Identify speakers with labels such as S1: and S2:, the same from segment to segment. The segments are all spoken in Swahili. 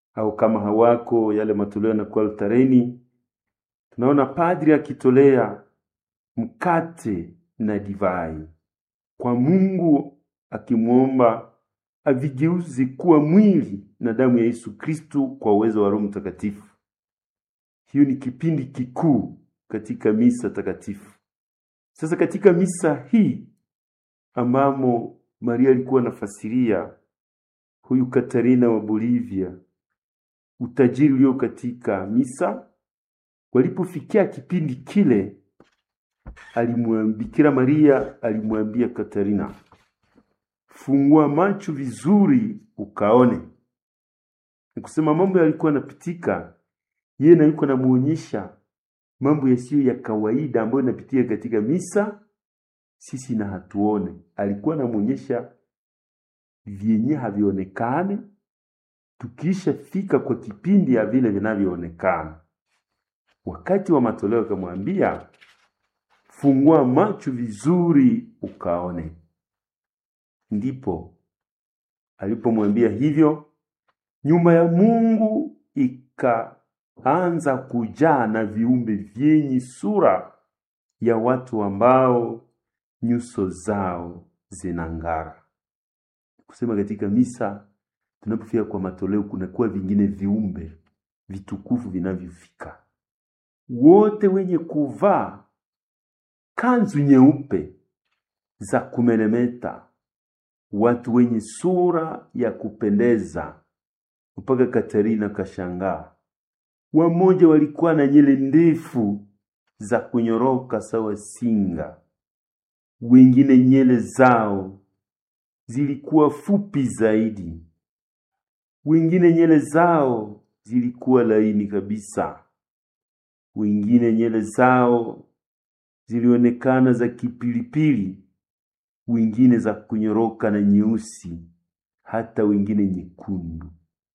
S1: au kama hawako yale matoleo yanakuwa altareni. Tunaona padri akitolea mkate na divai kwa Mungu, akimwomba avigeuze kuwa mwili na damu ya Yesu Kristu kwa uwezo wa Roho Mtakatifu. Hiyo ni kipindi kikuu katika misa takatifu. Sasa katika misa hii ambamo Maria alikuwa anafasiria huyu Katarina wa Bolivia utajiri ulio katika misa, walipofikia kipindi kile, alimwambia Bikira Maria alimwambia Katarina, fungua macho vizuri ukaone. Ni kusema mambo yalikuwa yanapitika, yeye na yuko anamuonyesha mambo yasiyo ya kawaida ambayo inapitia katika misa, sisi na hatuone. Alikuwa anamuonyesha vyenye havionekane, tukisha fika kwa kipindi ya vile vinavyoonekana. Wakati wa matoleo akamwambia, fungua macho vizuri ukaone. Ndipo alipomwambia hivyo, nyumba ya Mungu ikaanza kujaa na viumbe vyenye sura ya watu ambao nyuso zao zinang'ara. Kusema katika misa tunapofika kwa matoleo, kunakuwa vingine viumbe vitukufu vinavyofika, wote wenye kuvaa kanzu nyeupe za kumelemeta, watu wenye sura ya kupendeza, mpaka Katarina kashangaa. Wamoja walikuwa na nywele ndefu za kunyoroka sawa singa, wengine nywele zao zilikuwa fupi zaidi, wengine nywele zao zilikuwa laini kabisa, wengine nywele zao zilionekana za kipilipili, wengine za kunyoroka na nyeusi, hata wengine nyekundu.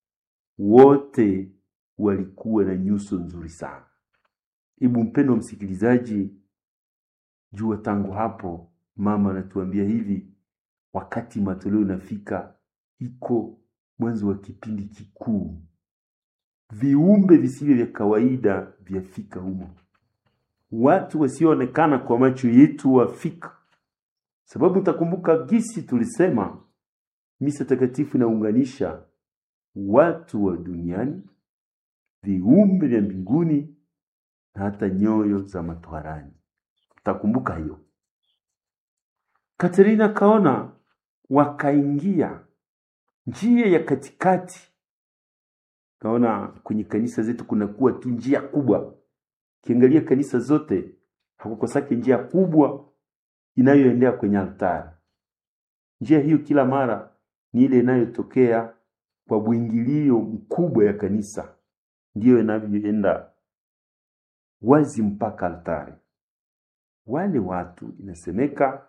S1: Wote walikuwa na nyuso nzuri sana. Hebu mpendo msikilizaji, jua tangu hapo mama anatuambia hivi, wakati matoleo inafika, iko mwanzo wa kipindi kikuu, viumbe visivyo vya kawaida vyafika humo, watu wasioonekana kwa macho yetu wafika. Sababu utakumbuka gisi tulisema misa takatifu inaunganisha watu wa duniani, viumbe vya mbinguni na hata nyoyo za matwarani. Utakumbuka hiyo. Katerina kaona wakaingia njia ya katikati. Kaona kwenye kanisa zetu kunakuwa tu njia kubwa. Kiangalia kanisa zote hakukosake njia kubwa inayoendea kwenye altari. Njia hiyo kila mara ni ile inayotokea kwa bwingilio mkubwa ya kanisa, ndiyo inavyoenda wazi mpaka altari. Wale watu inasemeka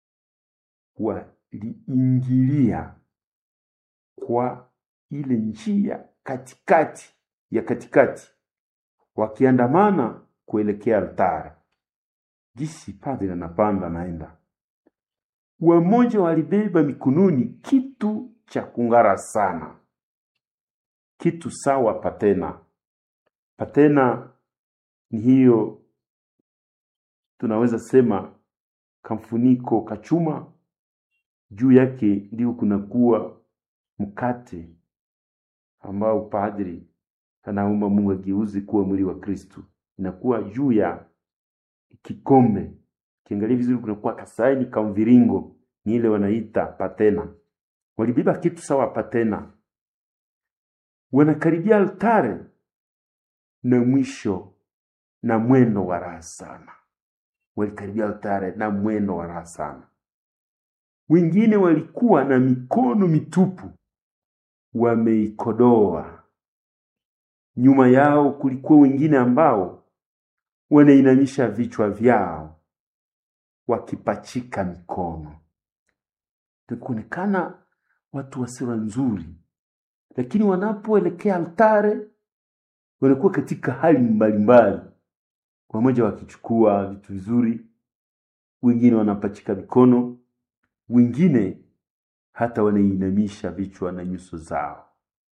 S1: waliingilia kwa ile njia katikati ya katikati, wakiandamana kuelekea altari. Gisi padri anapanda naenda, wamoja walibeba mikononi kitu cha kung'ara sana, kitu sawa patena. Patena ni hiyo tunaweza sema kamfuniko kachuma, juu yake ndio kunakuwa mkate ambao padri anaomba Mungu ageuze kuwa mwili wa Kristu, inakuwa juu ya kikombe. Kiangalia vizuri, kunakuwa kasaini ka mviringo, ni ile wanaita patena. Walibeba kitu sawa patena, wanakaribia altare na mwisho na mwendo wa raha sana. Walikaribia altare na mwendo wa raha sana. Wengine walikuwa na mikono mitupu, wameikodoa. Nyuma yao kulikuwa wengine ambao wanainamisha vichwa vyao wakipachika mikono. Kuonekana watu wa sura nzuri, lakini wanapoelekea altare wanakuwa katika hali mbalimbali, wamoja wakichukua vitu vizuri, wengine wanapachika mikono, wengine hata wanainamisha vichwa na nyuso zao.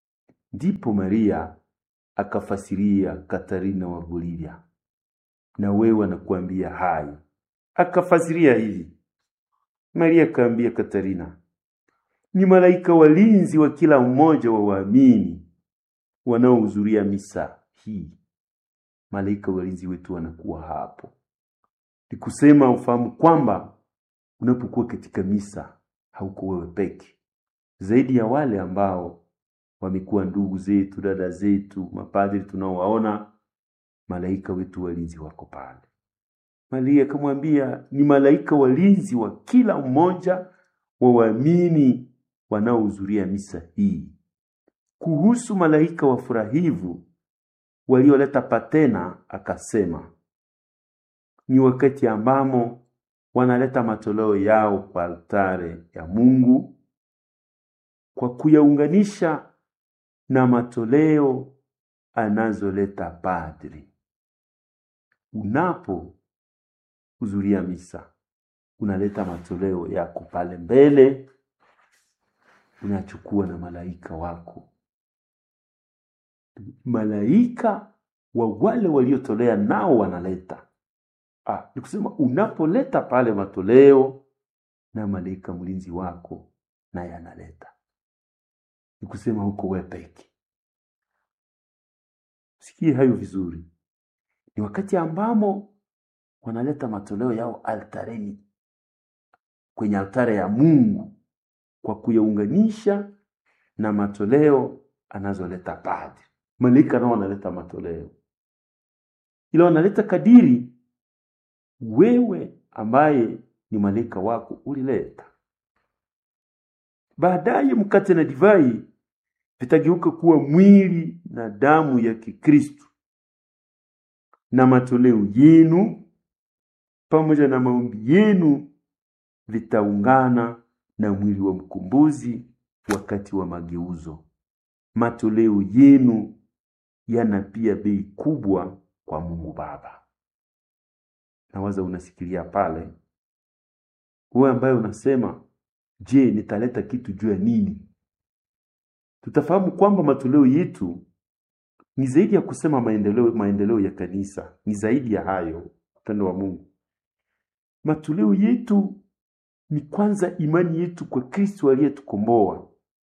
S1: Ndipo Maria akafasiria Katarina wa Bolivia, na wewe anakuambia hayo. Akafasiria hivi, Maria akaambia Katarina, ni malaika walinzi wa kila mmoja wa waamini wanaohudhuria misa hii. Malaika walinzi wetu wanakuwa hapo. Ni kusema ufahamu kwamba unapokuwa katika misa hauko wewe peke, zaidi ya wale ambao wamekuwa ndugu zetu, dada zetu, mapadri tunaowaona, malaika wetu walinzi wako pale. Maria akamwambia ni malaika walinzi wa kila mmoja wa waamini wanaohudhuria misa hii. Kuhusu malaika wafurahivu walioleta patena, akasema ni wakati ambamo wanaleta matoleo yao kwa altare ya Mungu kwa kuyaunganisha na matoleo anazoleta padri. Unapohudhuria misa, unaleta matoleo yako pale mbele, unachukua na malaika wako, malaika wa wale waliotolea nao wanaleta. Ah, ni kusema unapoleta pale matoleo na malaika mlinzi wako naye analeta, ni kusema huko wewe peke. Sikie hayo vizuri, ni wakati ambamo wanaleta matoleo yao altareni, kwenye altare ya Mungu kwa kuyaunganisha na matoleo anazoleta padri. Malaika nao wanaleta matoleo, ila wanaleta kadiri wewe ambaye ni malaika wako ulileta. Baadaye mkate na divai vitageuka kuwa mwili na damu ya Kikristo, na matoleo yenu pamoja na maombi yenu vitaungana na mwili wa mkombozi wakati wa mageuzo. Matoleo yenu yana pia bei kubwa kwa Mungu Baba. Nawaza unasikilia pale, wewe ambaye unasema je, nitaleta kitu juu ya nini? Tutafahamu kwamba matoleo yetu ni zaidi ya kusema maendeleo, maendeleo ya kanisa ni zaidi ya hayo. Upendo wa Mungu, matoleo yetu ni kwanza imani yetu kwa Kristo aliyetukomboa.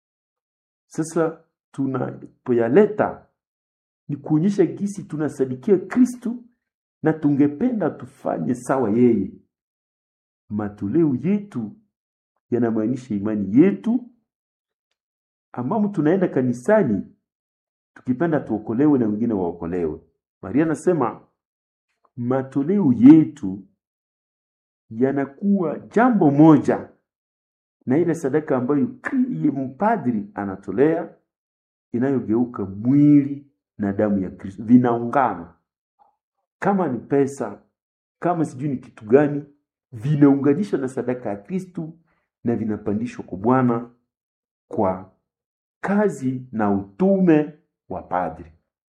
S1: Sasa tunapoyaleta ni kuonyesha gisi tunasadikia Kristo na tungependa tufanye sawa yeye. Matoleo yetu yanamaanisha imani yetu, ambamo tunaenda kanisani tukipenda tuokolewe na wengine waokolewe. Maria anasema matoleo yetu yanakuwa jambo moja na ile sadaka ambayo mpadri anatolea inayogeuka mwili na damu ya Kristo, vinaungana kama ni pesa, kama sijui ni kitu gani, vinaunganishwa na sadaka ya Kristu na vinapandishwa kwa Bwana kwa kazi na utume wa padri,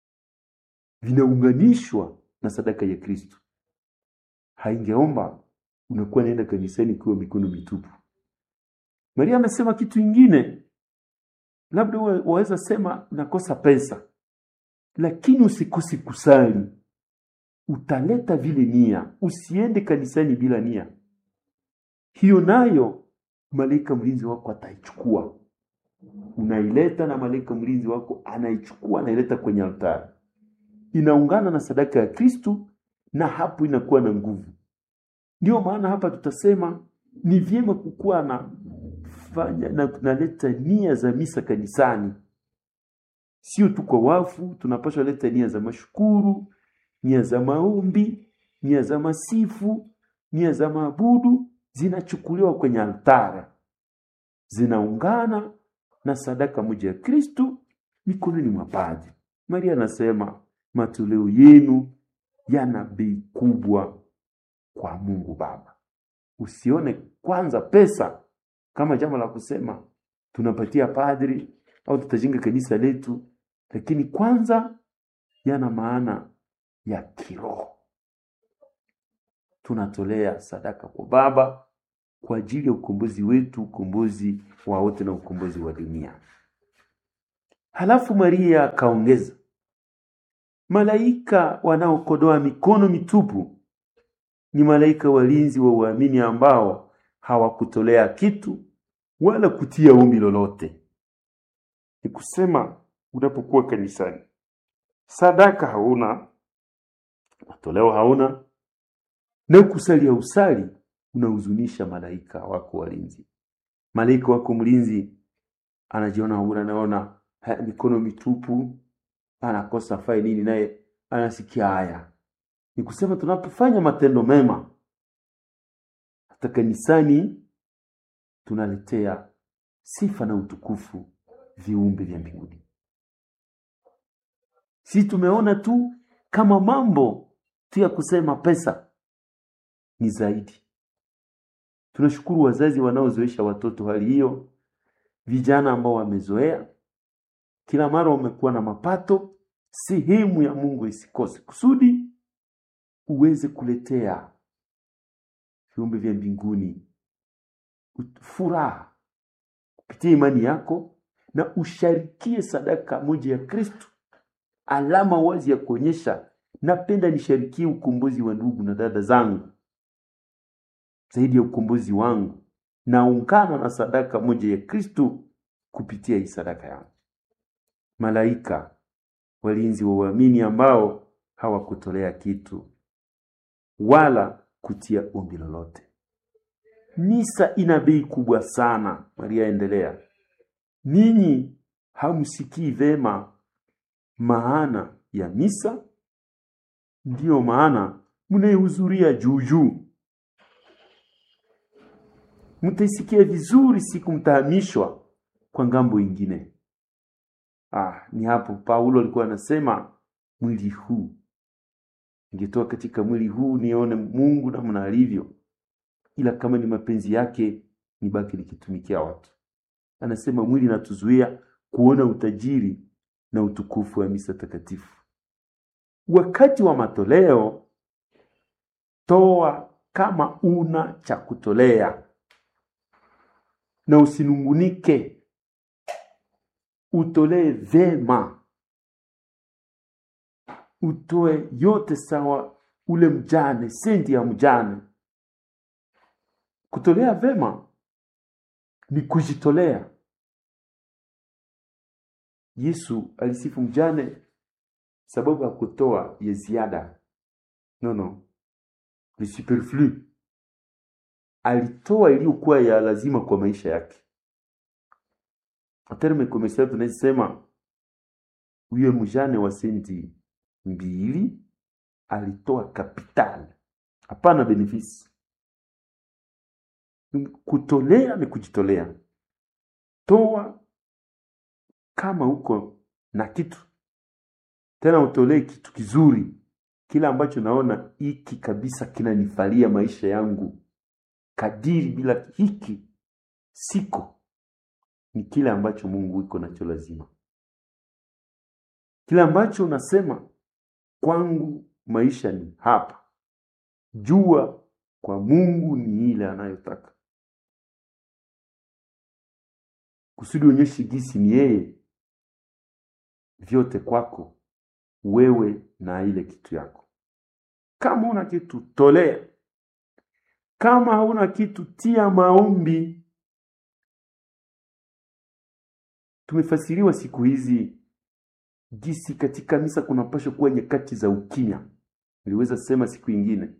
S1: vinaunganishwa na sadaka ya Kristu. Haingeomba unakuwa naenda kanisani ukiwa mikono mitupu. Maria amesema kitu ingine, labda waweza sema nakosa pesa, lakini usikose kusali utaleta vile nia, usiende kanisani bila nia. Hiyo nayo malaika mlinzi wako ataichukua, unaileta na malaika mlinzi wako anaichukua, anaileta kwenye altari, inaungana na sadaka ya Kristu, na hapo inakuwa na nguvu. Ndio maana hapa tutasema ni vyema kukuwa na fanya na tunaleta nia za misa kanisani, sio tu kwa wafu. Tunapaswa leta nia za mashukuru nia za maombi, nia za masifu, nia za maabudu zinachukuliwa kwenye altara, zinaungana na sadaka moja ya Kristu mikononi mwa padri. Maria anasema matoleo yenu yana bei kubwa kwa Mungu Baba. Usione kwanza pesa kama jambo la kusema tunapatia padri au tutajenga kanisa letu, lakini kwanza yana maana ya kiroho. Tunatolea sadaka kwa Baba kwa ajili ya ukombozi wetu, ukombozi wa wote na ukombozi wa dunia. Halafu Maria akaongeza, malaika wanaokodoa mikono mitupu ni malaika walinzi wa uamini ambao hawakutolea kitu wala kutia ombi lolote. Ni kusema unapokuwa kanisani, sadaka hauna, matoleo hauna, na kusalia usali unahuzunisha malaika wako walinzi. Malaika wako mlinzi anajiona huna, anaona ha, mikono mitupu, anakosa fai nini, naye anasikia haya. Ni kusema tunapofanya matendo mema hata kanisani, tunaletea sifa na utukufu viumbe vya mbinguni. Si tumeona tu kama mambo tu ya kusema pesa ni zaidi. Tunashukuru wazazi wanaozoesha watoto hali hiyo, vijana ambao wamezoea kila mara wamekuwa na mapato. Sehemu ya Mungu isikose kusudi uweze kuletea viumbe vya mbinguni furaha kupitia imani yako, na usharikie sadaka moja ya Kristo, alama wazi ya kuonyesha napenda nisharikie ukombozi wa ndugu na dada zangu zaidi ya ukombozi wangu, naungana na sadaka moja ya Kristo kupitia hii sadaka yangu. Malaika walinzi wa uamini ambao hawakutolea kitu wala kutia ombi lolote. Misa ina bei kubwa sana. Maria endelea, ninyi hamsikii vema maana ya misa, ndiyo maana mnaihudhuria juu juu. Mtaisikia vizuri siku mtahamishwa kwa ngambo ingine. Ah, ni hapo Paulo alikuwa anasema mwili huu ningetoa katika mwili huu nione Mungu namna alivyo, ila kama ni mapenzi yake nibaki nikitumikia watu. Anasema mwili natuzuia kuona utajiri na utukufu wa misa takatifu. Wakati wa matoleo, toa kama una cha kutolea, na usinungunike, utolee vema, utoe yote sawa ule mjane, sendi ya mjane. Kutolea vema ni kujitolea. Yesu alisifu mjane sababu ya kutoa ya ziada. No, no, ni superflu. Alitoa iliyokuwa ya lazima kwa maisha yake. Terme commercial tunasema huyo mjane wa senti mbili alitoa kapitali, hapana benefisi. Kutolea ni kujitolea. Toa kama uko na kitu tena, utolee kitu kizuri, kila ambacho naona hiki kabisa kinanifalia maisha yangu kadiri, bila hiki siko, ni kile ambacho Mungu iko nacho lazima, kile ambacho unasema kwangu maisha ni hapa, jua kwa Mungu ni ile anayotaka kusudi onyeshe gisi ni yeye vyote kwako wewe na ile kitu yako. Kama una kitu tolea, kama hauna kitu tia maombi. Tumefasiriwa siku hizi gisi katika misa kunapaswa kuwa nyakati za ukimya. Niliweza sema siku ingine,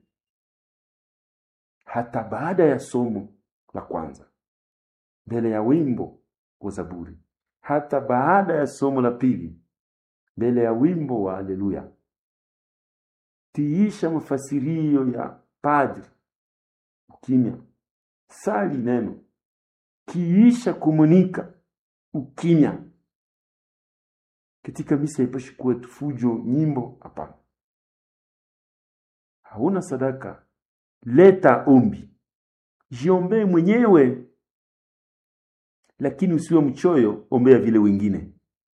S1: hata baada ya somo la kwanza, mbele ya wimbo wa Zaburi, hata baada ya somo la pili, mbele ya wimbo wa Haleluya, tiisha mafasirio ya padri, ukimya. Sali neno, kiisha komunika, ukimya. Katika misa ipashi kuwa tufujo, nyimbo, hapana. Hauna sadaka, leta ombi, jiombee mwenyewe lakini usiwe mchoyo, ombea vile wengine.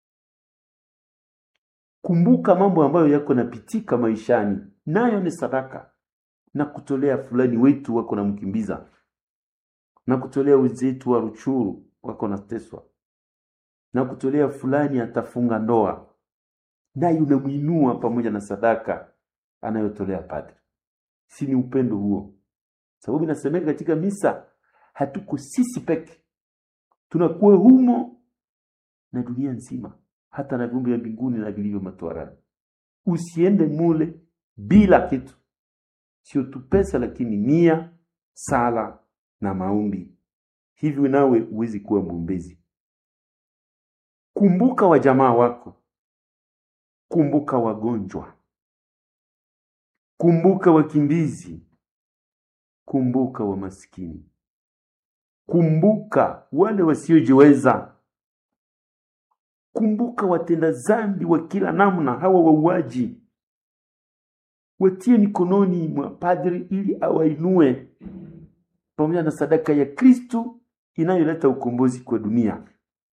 S1: Kumbuka mambo ambayo yako napitika maishani, nayo ni sadaka. Na kutolea fulani wetu wako na mkimbiza, na kutolea wenzetu wa Ruchuru wako nateswa, na kutolea fulani atafunga ndoa, naye unamwinua pamoja na sadaka anayotolea padri. Si ni upendo huo? Sababu inasemeka katika misa, hatuko sisi peke, tunakuwa humo na dunia nzima, hata na viumbe vya mbinguni na vilivyo matwarani. Usiende mule bila kitu, sio tu pesa, lakini nia, sala na maombi. Hivyo nawe huwezi kuwa mwombezi. Kumbuka wajamaa wako, kumbuka wagonjwa, kumbuka wakimbizi, kumbuka wamaskini, kumbuka wale wasiojiweza, kumbuka watenda zambi wa kila namna, hawa wauaji, watie mikononi mwa padri ili awainue pamoja na sadaka ya Kristu inayoleta ukombozi kwa dunia.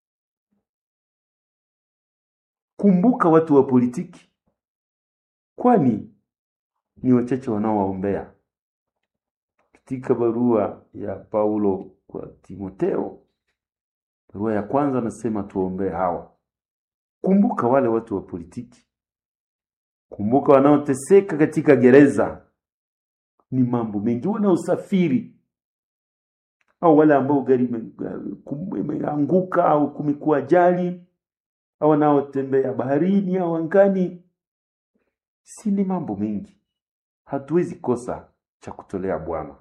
S1: Kumbuka watu wa politiki, kwani ni wachache wanaowaombea. Katika barua ya Paulo kwa Timoteo, barua ya kwanza, anasema tuwaombee hawa. Kumbuka wale watu wa politiki, kumbuka wanaoteseka katika gereza, ni mambo mengi, wanaosafiri au wale ambao gari imeanguka au kumekuwa ajali au wanaotembea baharini au angani, si ni mambo mengi. Hatuwezi kosa cha kutolea Bwana.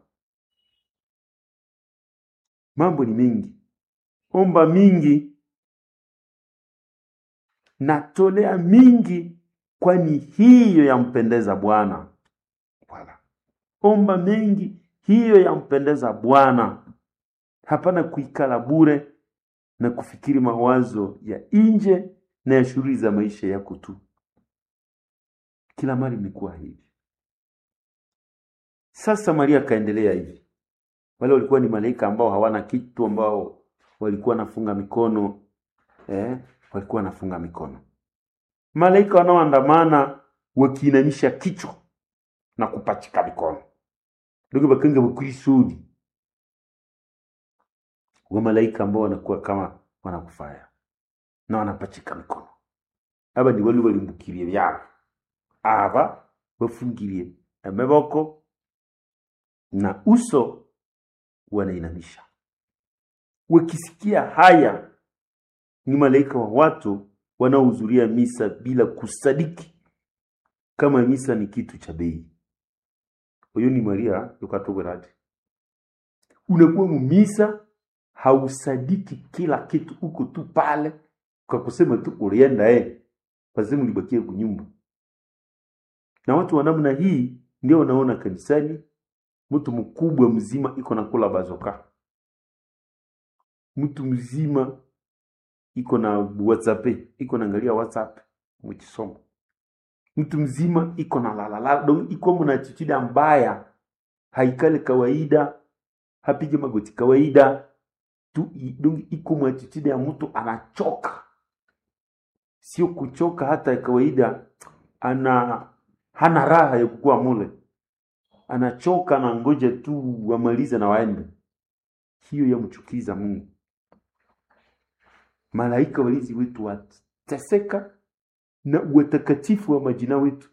S1: Mambo ni mengi, omba mingi, natolea mingi, kwani hiyo yampendeza Bwana. Wala omba mengi, hiyo yampendeza Bwana. Hapana kuikala bure na kufikiri mawazo ya nje na ya shughuli za maisha yako tu. Kila mara imekuwa hivi. Sasa Maria akaendelea hivi, wale walikuwa ni malaika ambao hawana kitu, ambao walikuwa wanafunga mikono eh, walikuwa wanafunga mikono. Malaika wanaoandamana wakiinamisha kichwa na kupachika mikono ndugu bakenge bukwisudi wa malaika ambao wanakuwa kama wanakufaya na wanapachika mikono. Aba ni wali balimbukirie byabo, aba bafungirie amaboko na uso wanainamisha. Wakisikia haya, ni malaika wa watu wanaohudhuria misa bila kusadiki kama misa ni kitu cha bei. Huyo ni Maria yukatogorati. Unakuwa mumisa hausadiki kila kitu, uko tu pale kwa kusema tu ulienda eh, lazima ulibakie kunyumba. Na watu wa namna hii ndio wanaona kanisani mtu mkubwa mzima iko na kula bazoka, mtu mzima iko na WhatsApp, iko naangalia WhatsApp mkisomo, mtu mzima iko na lalala, donc iko mna attitude mbaya, haikale kawaida, hapige magoti kawaida tu, donc iko mwa attitude ya mtu anachoka, sio kuchoka hata ya kawaida, ana hana raha ya kukua mule anachoka na ngoja tu wamalize na waende. Hiyo yamchukiza Mungu. Malaika walinzi wetu wateseka na watakatifu wa majina wetu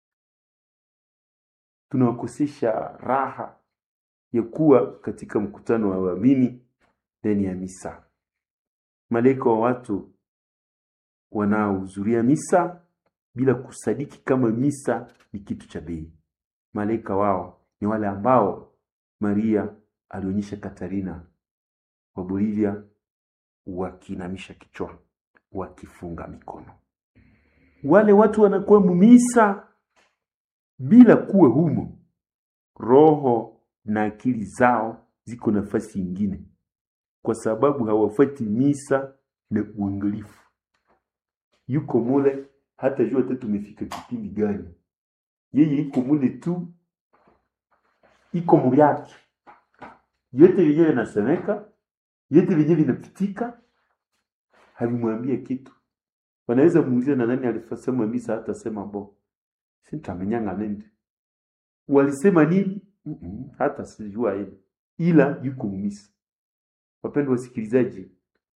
S1: tunawakosesha raha ya kuwa katika mkutano wa waamini ndani ya misa. Malaika wa watu wanaohudhuria misa bila kusadiki kama misa ni kitu cha bei. Malaika wao ni wale ambao Maria alionyesha Katarina wa Bolivia wakiinamisha kichwa, wakifunga mikono. Wale watu wanakuwa mumisa bila kuwa humo, roho na akili zao ziko nafasi ingine, kwa sababu hawafuati misa na uangalifu. Yuko mule hata jua hata tumefika kipindi gani, yeye iko mule tu iko mubyake yote vyenye vinasemeka, yote vyenye vinapitika, havimwambie kitu. Wanaweza muuliza na nani alifasema misa, hata sema bo sintamenyanga nende walisema nini, mm -mm, hata sijua ile, ila yuko mumisa. Wapendwa wasikilizaji,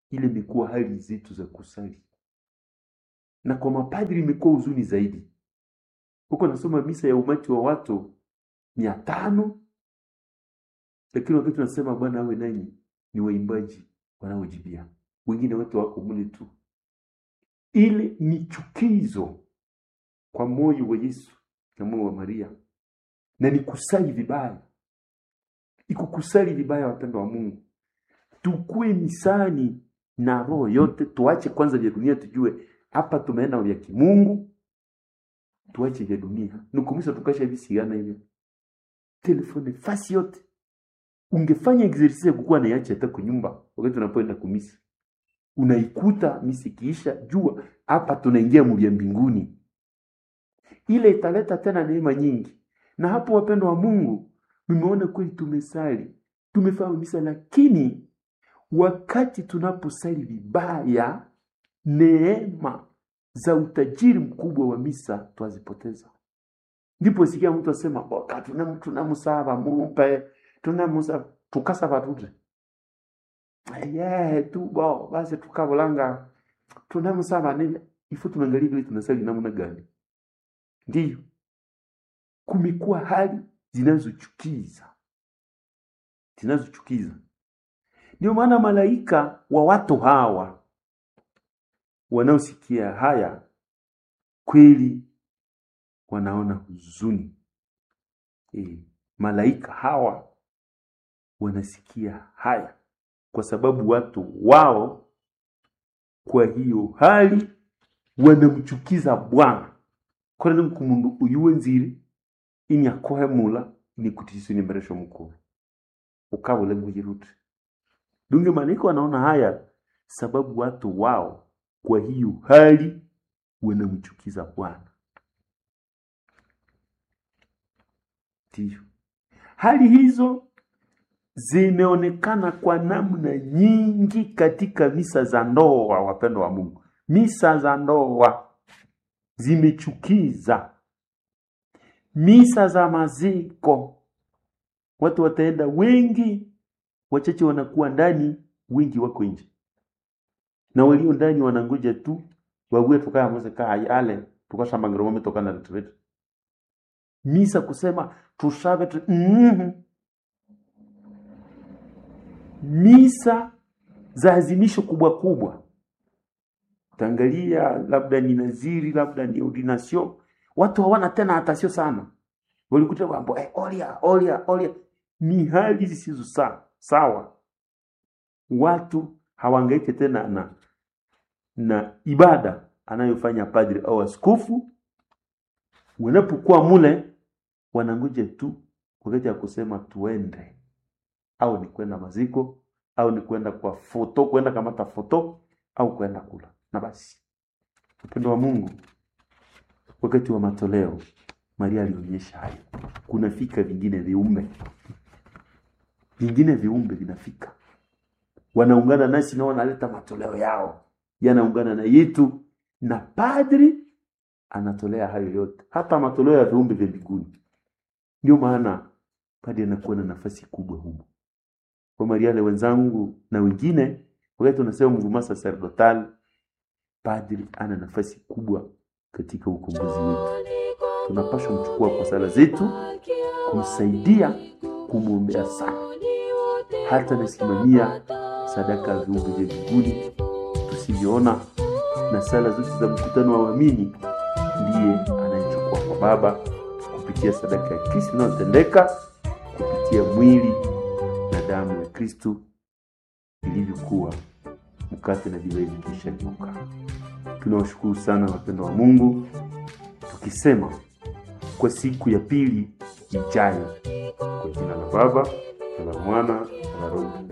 S1: ile imekuwa hali zetu za kusali, na kwa mapadri imekuwa huzuni zaidi. Huko nasoma misa ya umati wa watu mia tano, lakini wakati tunasema Bwana awe nanyi, ni waimbaji wanaojibia, wengine wote wako mule tu. Ile ni chukizo kwa moyo wa Yesu na moyo wa Maria, na ni kusali vibaya, iko kusali vibaya. Wapendo wa Mungu, tukue misani na roho yote, tuache kwanza vya dunia, tujue hapa tumeenda vya kimungu, tuache vya dunia. Nukumisa tukasha visigana hivyo telefone fasi yote. Ungefanya exercise ya kukuwa naiacha hata kwa nyumba, wakati unapoenda kumisi unaikuta misi kiisha, jua hapa tunaingia mvya mbinguni. Ile italeta tena neema nyingi. Na hapo, wapendo wa Mungu, nimeona kweli tumesali, tumefanya misa, lakini wakati tunaposali vibaya, neema za utajiri mkubwa wa misa twazipoteza. Ndipo sikia mtu asema boka tunamusaba mumpe tunamusaba tukasaba tute yeah, tu bo basi tukabulanga tunamusaba nini ifo tunaangalia vile tunasali namna gani ndiyo kumekuwa hali zinazochukiza zinazochukiza ndio maana malaika wa watu hawa wanaosikia haya kweli wanaona huzuni e, malaika hawa wanasikia haya kwa sababu watu wao kwa hiyo hali wanamchukiza Bwana korene mkumundu uyuwe nziri inyakohemula inikutisi nimberesho mkuu ukabule nguyirute dunge malaika wanaona haya sababu watu wao kwa hiyo hali wanamchukiza Bwana Ndiyo. Hali hizo zimeonekana kwa namna nyingi katika misa za ndoa, wapendo wa Mungu. Misa za ndoa zimechukiza. Misa za maziko, watu wataenda wengi, wachache wanakuwa ndani, wengi wako nje, na walio ndani wanangoja tu wague tukaya muzika yale tukashambangiromome tokana litwetu misa kusema tushabe tu, mm misa za azimisho kubwa kubwa, tangalia labda ni naziri, labda ni ordination, watu hawana tena hatasio sana, walikuta mambo eh, olia olia olia, ni hali zisizo sa, sawa. Watu hawangaike tena na na ibada anayofanya padri au askofu wanapokuwa mule wanangoja tu wakati ya kusema tuende, au ni kwenda maziko au ni kwenda kwa foto, kwenda kamata foto au kwenda kula, na basi. Upendo wa Mungu, wakati wa matoleo Maria alionyesha hayo. Kunafika vingine viumbe, vingine viumbe vinafika, wanaungana nasi na wanaleta matoleo yao, yanaungana na yetu, na padri anatolea hayo yote, hata matoleo ya viumbe vya mbinguni. Ndio maana padri anakuwa na nafasi kubwa humo. Kwa Mariale wenzangu na wengine, wakati tunasema mouvement sacerdotal, padri ana nafasi kubwa katika ukombozi wetu. Tunapaswa mchukua kwa sala zetu, kumsaidia, kumwombea sana, hata nasimamia sadaka ya viumbe vya mbinguni tusivyoona, na sala zote za mkutano wa waamini ndiye anayechukua kwa Baba kupitia sadaka ya Kristo inayotendeka kupitia mwili na damu ya Kristo ilivyokuwa mkate na divai vikisha geuka. Tunawashukuru sana wapendo wa Mungu, tukisema kwa siku ya pili ijayo, kwa jina la Baba na la Mwana na la Roho